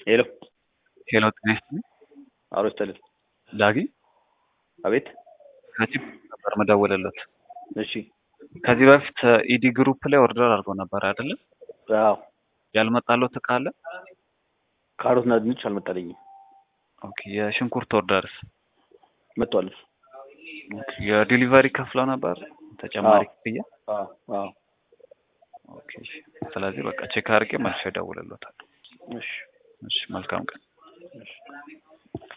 ሄሎ ሄሎ ጤና ይስጥልኝ። አሮ ይስጥልን። ዳጊ አቤት። ከዚህ ነበር መደወልለት። እሺ። ከዚህ በፊት ኢዲ ግሩፕ ላይ ኦርደር አድርጎ ነበር አይደለም? አዎ። ያልመጣለት እቃ አለ? ካሮትና ድንች አልመጣልኝም። ኦኬ። የሽንኩርት ኦርደርስ? መጥቷል። ኦኬ። የዲሊቨሪ ከፍለው ነበር ተጨማሪ አዎ። ክፍያ? አዎ አዎ። ኦኬ። እሺ። ስለዚህ በቃ ቼክ አድርጌ መልሼ እደውልለታለሁ። እሺ እሺ። መልካም ቀን። እሺ።